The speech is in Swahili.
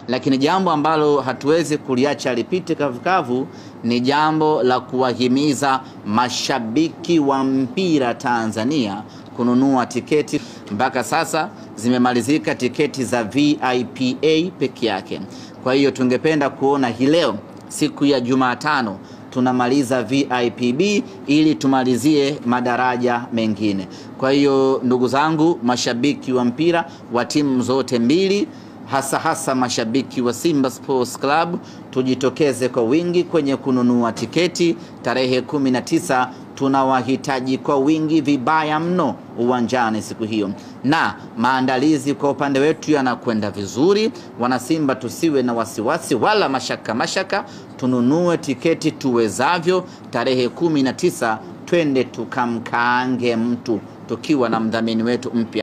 lakini jambo ambalo hatuwezi kuliacha lipite kavukavu ni jambo la kuwahimiza mashabiki wa mpira Tanzania kununua tiketi. Mpaka sasa zimemalizika tiketi za VIPA peke yake. Kwa hiyo tungependa kuona hii leo siku ya Jumatano tunamaliza VIPB ili tumalizie madaraja mengine. Kwa hiyo ndugu zangu, mashabiki wa mpira wa timu zote mbili hasa hasa mashabiki wa Simba Sports Club tujitokeze kwa wingi kwenye kununua tiketi tarehe 19. Tunawahitaji kwa wingi vibaya mno uwanjani siku hiyo, na maandalizi kwa upande wetu yanakwenda vizuri. Wanasimba, tusiwe na wasiwasi wala mashaka mashaka, tununue tiketi tuwezavyo. Tarehe 19 twende tukamkaange mtu tukiwa na mdhamini wetu mpya.